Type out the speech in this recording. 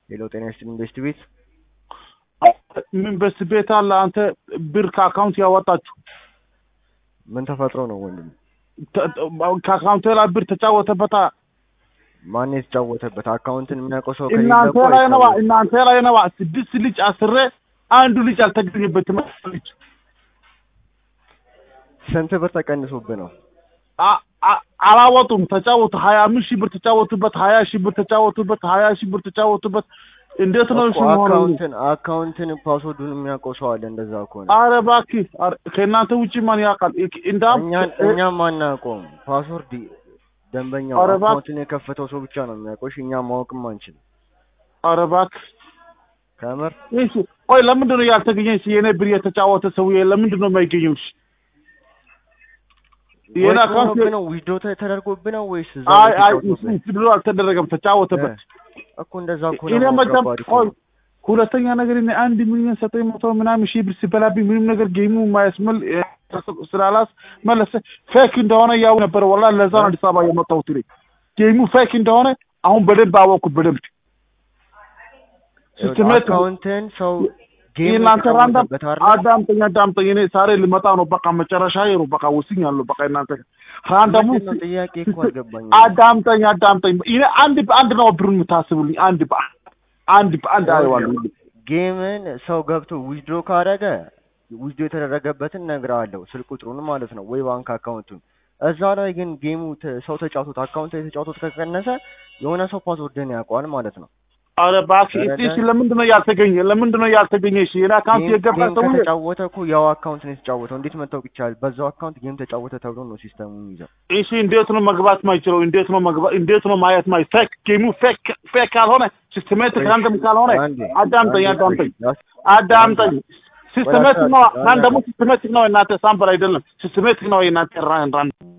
ሄሎ ጤና ይስጥልኝ ኢንቨስት ቤት ምን በስ ቤት አለ አንተ ብር ከአካውንት ያወጣችሁ ምን ተፈጥሮ ነው ወንድም? ተ- ከአካውንት ላይ ብር ተጫወተበታ ማን የተጫወተበት አካውንትን የሚያውቀው ሰው ከሌለ እናንተ እኮ ላይ ነዋ አይታወቅም። እናንተ ላይ ነዋ ስድስት ልጅ አስሬ አንዱ ልጅ አልተገኘበትም ልጅ ስንት ብር ተቀንሶብህ ነው? አ- አ- አላወጡም ተጫወቱ ሀያ አምስት ሺህ ብር ተጫወቱበት ሀያ ሺህ ብር ተጫወቱበት ሀያ ሺህ ብር ተጫወቱበት እንዴት ነው እኮ እሱ መሆኑ አካውንትን አካውንትን ፓስወርዱን የሚያውቀው ሰው አለ። እንደዛ ከሆነ አረ እባክህ አረ ከእናንተ ውጭ ማን ያውቃል እንዳም እኛን እኛም አናውቀውም። ፓስወርድ ደንበኛው ኧረ እባክህ። አካውንትን የከፈተው ሰው ብቻ ነው የሚያውቀው። እሺ እኛ ማወቅም አንችልም። አረ እባክህ ከምር እሺ ቆይ ለምንድን ነው ያልተገኘ እሺ የኔ ብር የተጫወተ ሰውዬ ለምንድን ነው የማይገኘው እሺ የኔ ወይ አካውንት ሆኖብህ ነው ዊዝዶ ተደርጎብህ ነው ወይስ እዛ አይ ላይ አይ ተጫውቶብህ? እሱ ብሎ አልተደረገም ተጫወተበት እኮ እንደዛ እኮ እኔ ነው መጀመ ከባድ እኮ ቆይ ነው። ሁለተኛ ነገር እኔ አንድ ሚሊዮን ዘጠኝ መቶ ምናምን ሺህ ብር ሲበላብኝ ምንም ነገር ጌሙ ማያስመል ስላላስ መለሰ ፌክ እንደሆነ ያው ነበር ወላ ለዛ ነው አዲስ አበባ የመጣሁት እኔ ጌሙ ፌክ እንደሆነ አሁን በደንብ አወቅኩት በደንብ ሲስተሜት አካውንትን ሰው ጌም እናንተ ራንዳም የተጫወተበት አይደል? አዳምጠኝ አዳምጠኝ እኔ ዛሬ ልመጣ ነው በቃ መጨረሻ ነው በቃ ወስኛለሁ በቃ እናንተ ራንዳሙ ምንድን ነው ጥያቄ እኮ አልገባኝም። አዳምጠኝ አዳምጠኝ እኔ አንድ በአንድ ነው ብሩን የምታስቡልኝ አንድ በአንድ አንድ በአንድ አይዋለሁ ጌምን ሰው ገብቶ ዊዝድሮ ካደረገ ዊዝድሮ የተደረገበትን እነግርሃለሁ፣ ስልክ ቁጥሩን ማለት ነው ወይ ባንክ አካውንቱን። እዛ ላይ ግን ጌሙ ተ- ሰው ተጫውቶት አካውንት ላይ ተጫውቶት ከቀነሰ የሆነ ሰው ፓስወርድን ያውቀዋል ማለት ነው። አረ እባክህ እስቲ እሺ ለምንድን ነው ያልተገኘ ለምንድን ነው ያልተገኘ እሺ የኔ አካውንት ጌም የገባ ጌም ሰውዬ ከተጫወተ እኮ ያው አካውንት ነው የተጫወተው። እንዴት መታወቅ ይቻላል? በዛው አካውንት ጌም ተጫወተ ተብሎ ነው ሲስተሙ የሚይዘው። እሺ እንዴት ነው መግባት ማይችለው እንዴት ነው መግባት እንዴት ነው ማየት ማይ ፌክ ጌሙ ፌክ ፌክ ካልሆነ ሲስተሜቲክ ራንደም ካልሆነ አንዴ፣ አዳምጠኝ አንዴ አዳምጠኝ ቆይ፣ አዳምጠኝ ሲስተሜቲክ ነው ወደ ራንደሙ ሲስተሜቲክ ነው እናንተ ሳምፕል አይደለም ሲስተሜቲክ ነው የእናንተ ራን ራን